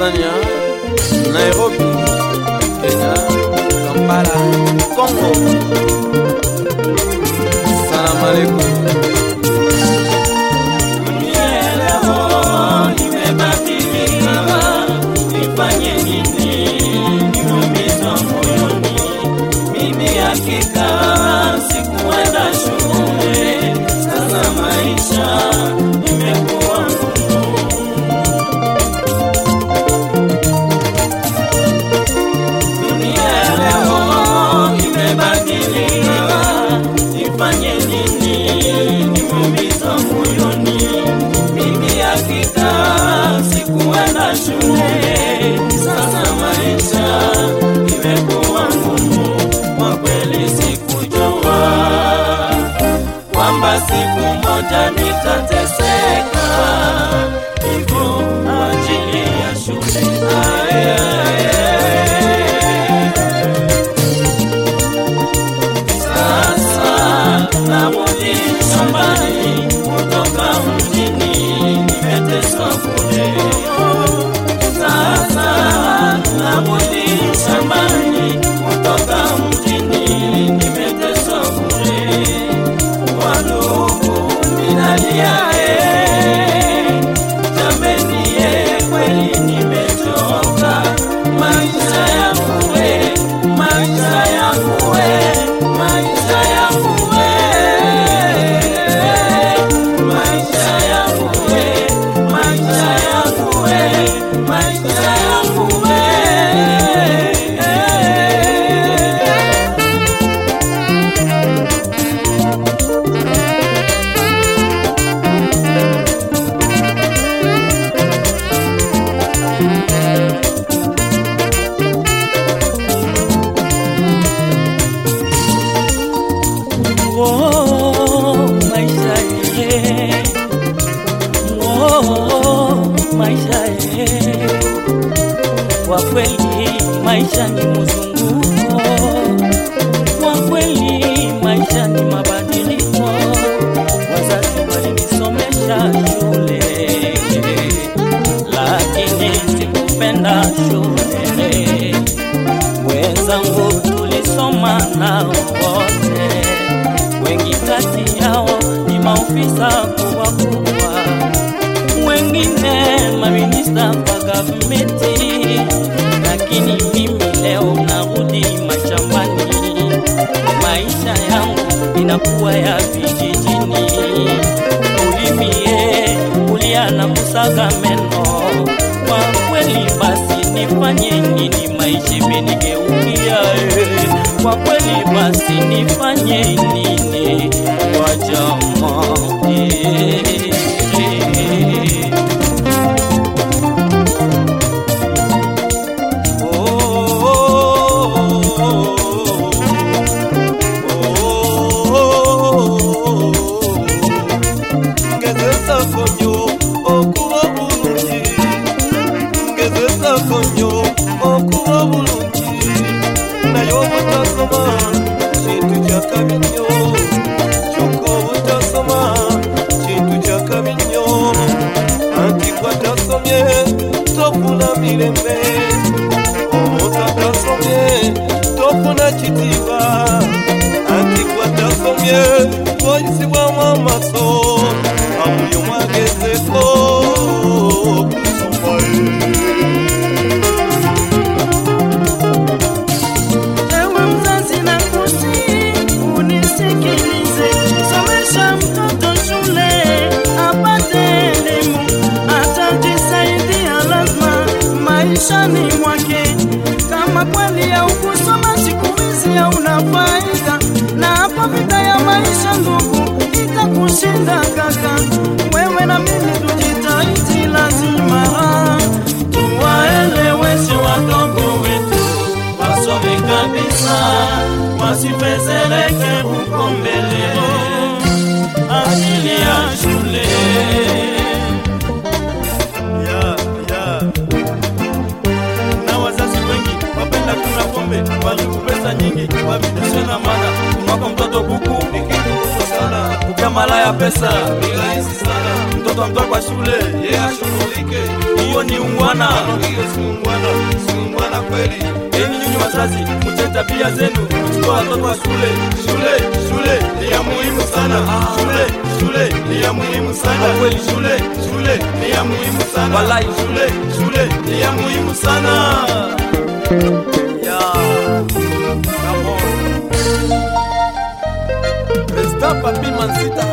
Tanzania, Nairobi, Kenya, Kampala, Congo. Salam alaikum. Dunia leo imebadilika, nifanye nini? Nimeumizwa moyoni, mimi hakika sikuenda shule, sasa maisha imekuwa ngumu. Dunia leo imebadilika, nifanye nini? Nimeumizwa moyoni, mimi hakika sikuenda shule, sasa maisha imekuwa ngumu. Kwa kweli sikujua kwamba siku moja nitateseka hivyo kwa ajili ya shule. Aye, aye, aye. Sasa narudi shambani kutoka mjini, nimeteswa bure. Sasa narudi shambani kutoka mjini, nimeteswa bure. Wandugu minalia, eh, jameni, eh, kweli nimechoka. Maisha yangu we, maisha yangu we, maisha yangu we, maisha yangu we, maisha yangu we, maisha yangu we. Oh, maisha ye. Oh, maisha ye. Kwa kweli maisha ni mzunguko, kwa kweli maisha ni mabadiliko. Wazazi walinisomesha shule, lakini sikupenda shule. Wenzangu tulisoma nao wote wengi kati yao ni maofisa kubwa kubwa, wengine maminista wa gavumenti, lakini mimi leo narudi mashambani. Maisha yangu inakuwa ya vijijini, ulimie kulia na kusaga meno. Kwa kweli basi nifanye nini? Maisha imenigeukia eh. Kwa kweli basi nifanye nini? Kwa jamaa eh, eh. ngezesa konyo okuba bulungi ngezesa konyo okuba bulungi naye obutasoma kintu kyakabi nnyo kyokka obutasoma kintu kyakabi nnyo anti gwatasomye tofuna mirembe omutatasomye tofuna kitiibwa anti gwatasomye twoyisibwamu amaso amuyo mwagezeko Ewe mzazi na kusi, unisikilize, somesha mtoto shule apate elimu, atajisaidia lazima maishani mwake. Kama kweli ya ukusoma siku hizi hauna faida, na hapo vita ya maisha ndugu itakushinda kaka. Wewe na mimi tujitahidi, lazima tuwaeleweshe wadogo wetu wasome kabisa, wasifezeleke huko mbele, ajili ya shule. ya ya Na wazazi wengi wapenda kuna pombe, waliku pesa nyingi, wavidishe na mana kumwaka mtoto kuku ni kitu kubwa sana ukiamala ya pesa ni rahisi sana mtoto mtoto amtoa kwa shule yeye ashughulike. hiyo ni ungwana Hiyo si ungwana, si ungwana kweli. enyi nyinyi wazazi mche tabia zenu kuchukua watoto wa shule shule shule ni ya muhimu sana shule shule ni ya muhimu sana kweli shule shule ni ya muhimu sana walai shule shule ni ya muhimu sana yeah. Come on. Resta papi mansita